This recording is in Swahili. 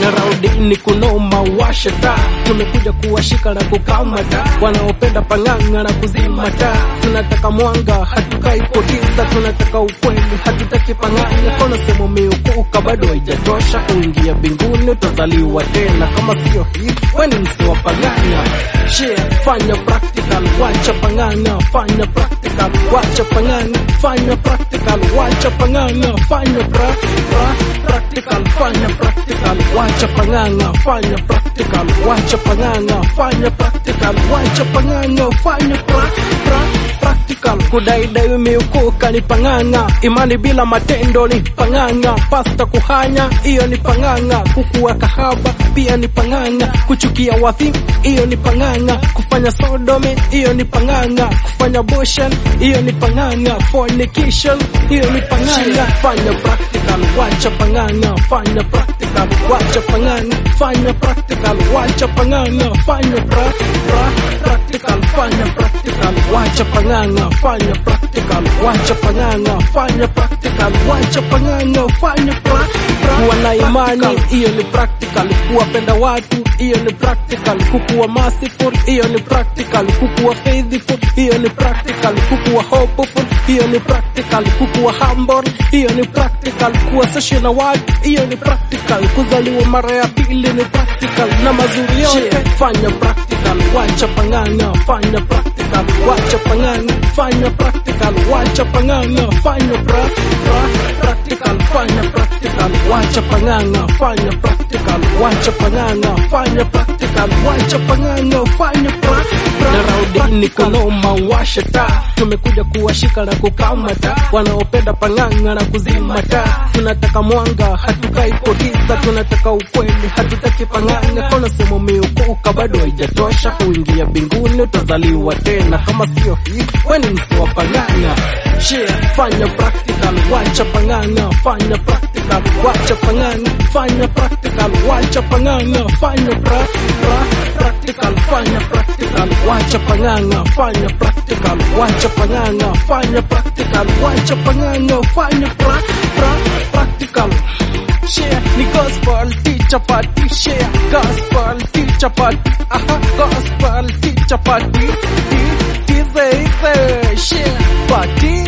na raudini kunoma washa taa tumekuja kuwashika na kukamata wanaopenda pang'ang'a na kuzima taa tunataka mwanga hatukai potisa tunataka ukweli hatutaki pang'ang'a kono semo miukuka bado haijatosha kuingia mbinguni utazaliwa tena kama sio hivi weni msi wa pang'ang'a share fanya practical wacha pang'ang'a fanya practical wacha pang'ang'a fanya practical wacha pang'ang'a fanya pra, pra, practical fanya practical wacha pang'ang'a fanya practical wacha pang'ang'a fanya practical wacha pang'ang'a fanya pra, pra, practical kudaidai miukuka ni pang'ang'a imani bila matendo ni pang'ang'a pasta kuhanya hiyo ni pang'ang'a kukuwa kahaba pia ni pang'ang'a kuchukia wathi hiyo ni pang'ang'a kufanya sodome hiyo ni pang'ang'a kufanya boshan hiyo ni pang'ang'a fornication hiyo ni pang'ang'a fanya practical wacha pang'ang'a fanya practical wacha pang'ang'a fanya practical wacha pang'ang'a fanya pra, pra, practical fanya practical wacha pang'ang'a fanya practical wacha pang'ang'a fanya practical wacha pang'ang'a fanya pra, pra, kuwa na imani hiyo ni practical kuwapenda watu hiyo ni practical kukuwa merciful hiyo ni practical kukuwa faithful hiyo ni practical kukuwa hopeful hiyo ni practical kukuwa humble hiyo ni practical kuwa social na watu hiyo ni practical kuzaliwa mara ya pili ni practical na mazuri yote fanya practical wacha pang'ang'a fanya practical wacha pang'ang'a fanya practical wacha pang'ang'a fanya pra, pra, practical fanya practical wacha pang'ang'a fanya practical wacha pang'ang'a fanya practical wacha pang'ang'a fanya pra, pra, na raudini kunoma washa taa tumekuja kuwashika na kukamata wanaopenda pang'ang'a na kuzima taa tunataka mwanga hatukai potisa tunataka ukweli hatutaki pang'ang'a kona semo miukuka bado haijatosha kuingia mbinguni utazaliwa tena kama sio hivi weni msi wa pang'ang'a share fanya practical wacha pang'ang'a fanya practical wacha pang'ang'a fanya practical wacha pang'ang'a fanya pra, pra, practical fanya practical wacha pang'ang'a fanya practical wacha pang'ang'a fanya practical wacha pang'ang'a fanya pra, pra, practical share ni gospel teacher party share gospel teacher party aha gospel teacher party ti ti share party